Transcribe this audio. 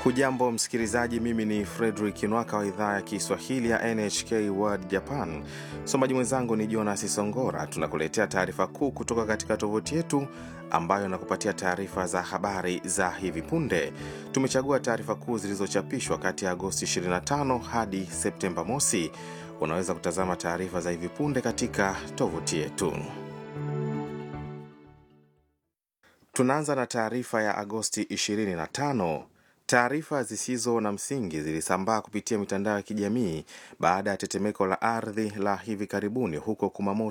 Hujambo msikilizaji, mimi ni Fredrik Nwaka wa idhaa ya Kiswahili ya NHK World Japan. Msomaji mwenzangu ni Jonas Songora. Tunakuletea taarifa kuu kutoka katika tovuti yetu ambayo inakupatia taarifa za habari za hivi punde. Tumechagua taarifa kuu zilizochapishwa kati ya Agosti 25 hadi Septemba mosi. Unaweza kutazama taarifa za hivi punde katika tovuti yetu. Tunaanza na taarifa ya Agosti 25. Taarifa zisizo na msingi zilisambaa kupitia mitandao ya kijamii baada ya tetemeko la ardhi la hivi karibuni huko Kumamoto